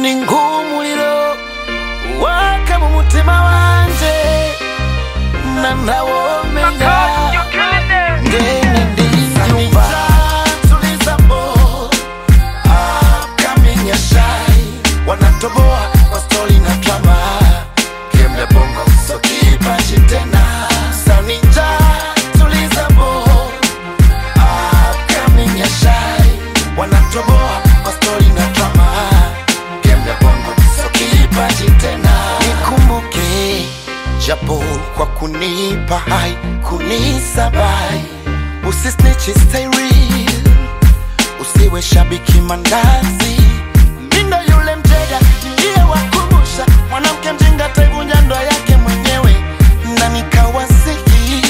ninga umuriro waka mu mutima wanje na ntawomenya ngene ndiyumva tulizamo upcoming ya shai wanatoboa kwa stori na drama kemle bongo so kipaji tena saninja tulizamo upcoming ya shai wanatoboa kwa stori na drama kemle bongo so kipaji tena nikumbuke japo kwa kunipa hai kunisabai usisnichi stay real usiwe shabiki mandazi mindo yule mteja ndiye wakumbusha mwanamke mjinga taivunja ndoa yake mwenyewe na nikawasihi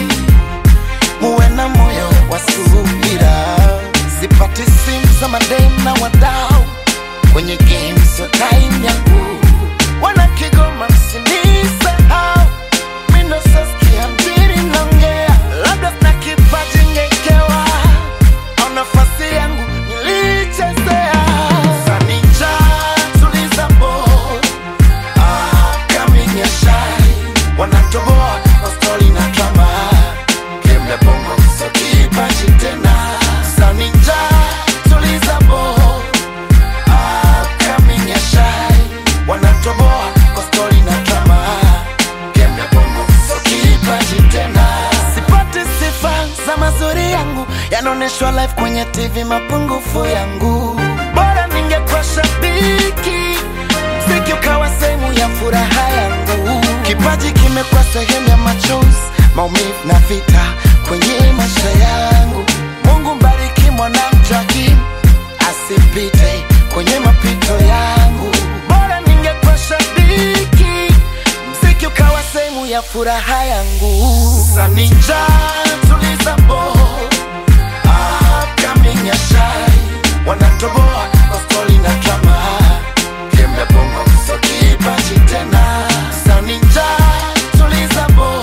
muwe na moyo wa subira sipati simu za madem na wadau kwenye game sio time yangu wana kigoma msinisahau mindo saskia mjini naongea labda sina kipaji ngekewa au nafasi yangu nilichezea sanija tulizamo upcoming ya shai wanatoboa kwa stori na drama kemle bongo so kipaji tena sanija tulizamo upcoming ya shai wanatoboa kwa stori na drama kemle bongo so kipaji tena sipati sifa za mazuri yangu yanaonyeshwa live kwenye tv mapungufu yangu bora ningekuwa shabiki mziki ukawa sehemu ya furaha yangu kipaji kimekuwa sehemu ya machozi maumivu na vita kwenye maisha yangu mungu mbariki mwanamjaki asipite kwenye mapito yangu bora ningekuwa shabiki mziki ukawa sehemu ya furaha yangu sanija tulizamo upcoming ya shai wanatoboa kwa stori na drama kembe bongo so kipaji tena sanija tulizamo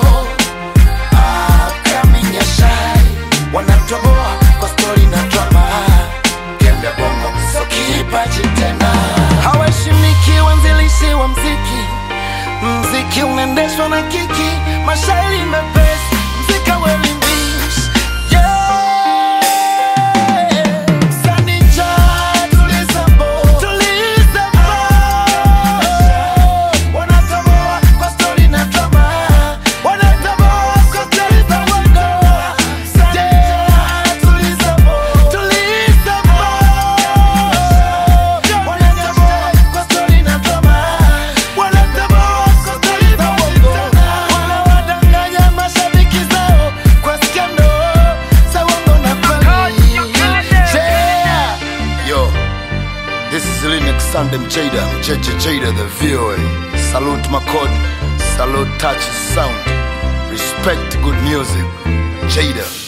upcoming ya shai wanatoboa kwa stori na drama kembe bongo so kipaji tena hawaheshimiki wanzilishi wa mziki mziki unaendeshwa na kiki mashairi mepesi mzika welimbish yeah. Sanija, tulizamo, tulizamo. Wanatoboa kwa stori na drama. Wanatoboa kwa stori za uongo. Sanija, tulizamo, tulizamo. Wanatoboa kwa stori na drama. Wanatoboa kwa stori za uongo. Wanawadanganya mashabiki zao kwa skendo za uongo na kweli. Yeah. Yo, this is Linux Sandem Jada, JJ Jada, the VOA. Salute Makod, salute Touch Sound. Respect good music. Jada.